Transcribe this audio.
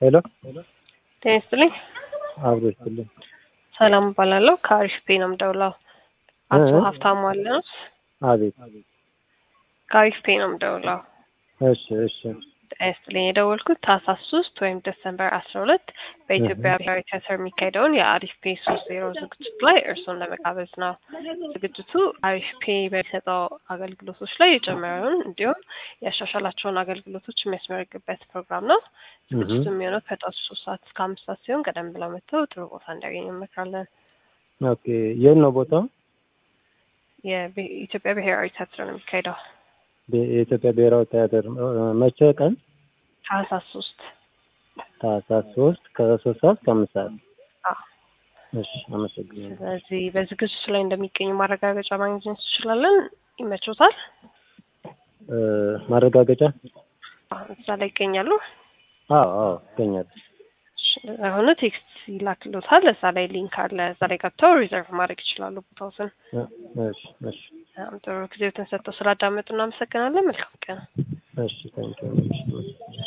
ሄሎ ጤና ይስጥልኝ። አብሮ ይስጥልኝ። ሰላም እባላለሁ። ከአሪፍ ፔ ነው የምደውለው። አቶ እ? ሀብታሙ አለ ነው? አቤት። ከአሪፍ ፔ ነው የምደውለው። እሺ እሺ ጤና ይስጥልኝ። የደወልኩት ታህሳስ ሶስት ወይም ዲሰምበር አስራ ሁለት በኢትዮጵያ ብሔራዊ ቲያትር የሚካሄደውን የአሪፍ ፔ ሶስት ዜሮ ዝግጅት ላይ እርስዎን ለመጋበዝ ነው። ዝግጅቱ አሪፍ ፔ በሚሰጠው አገልግሎቶች ላይ የጨመረውን እንዲሁም ያሻሻላቸውን አገልግሎቶች የሚያስመረግበት ፕሮግራም ነው። ዝግጅቱ የሚሆነው ከጠዋቱ ሶስት ሰዓት እስከ አምስት ሰዓት ሲሆን ቀደም ብለው መጥተው ጥሩ ቦታ እንዲያገኙ እንመክራለን። ኦኬ። የት ነው ቦታው? የኢትዮጵያ ብሔራዊ ቲያትር ነው የሚካሄደው በ- የኢትዮጵያ ብሔራዊ ቲያትር እ፣ መቼ ቀን? ታህሳስ ሶስት ታህሳስ ሶስት ከሶስት ሰዓት እስከ አምስት ሰዓት። አዎ። እሺ አመሰግናለሁ። ስለዚህ በዝግጅቱ ላይ እንደሚገኙ ማረጋገጫ ማግኘት እንችላለን። ይመቾታል? እ፣ ማረጋገጫ? አዎ፣ እዛ ላይ ይገኛሉ። አዎ አዎ ይገኛል። አሁን ቴክስት ይላክሎታል። እዛ ላይ ሊንክ አለ። እዛ ላይ ገብተው ሪዘርቭ ማድረግ ይችላሉ ቦታዎትን። እ፣ እሺ እሺ በጣም ጥሩ ጊዜዎትን ሰጥተው ስላዳመጡ እናመሰግናለን። መልካም ቀን። እሺ ታንኪዩ